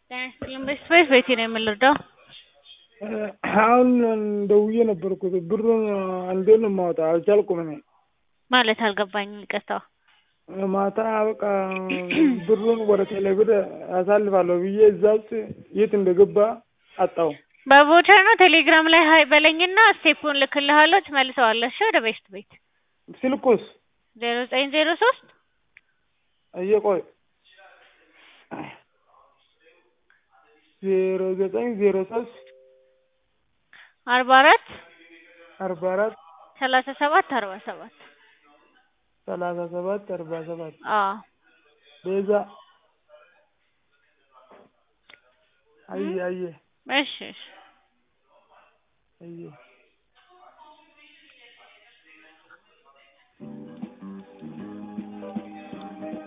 ጤና ይስጥልኝ በስፔስ ቤቴ ነው የምንረዳው? አሁን ደውዬ ነበርኩ ብሩን እንዴት ነው የማወጣው? አልቻልኩም እኔ ማለት አልገባኝም ይቅርታ። ማታ በቃ ብሩን ወደ ቴሌብር አሳልፋለሁ ብዬ እዛ ውስጥ የት እንደገባ አጣው። በቮቸር ነው ቴሌግራም ላይ ሀይ በለኝና ስቴፑን ልክልሃለሁ ትመልሰዋለህ እሺ ወደ ቤስት ቤት ስልኩስ ዜሮ ዘጠኝ ዜሮ ሶስት እየቆይ ዜሮ ዘጠኝ ዜሮ ሶስት አርባ አራት አርባ አራት ሰላሳ ሰባት አርባ ሰባት ሰላሳ ሰባት አርባ ሰባት አዎ ቤዛ አየ አየ እሺ እሺ አየ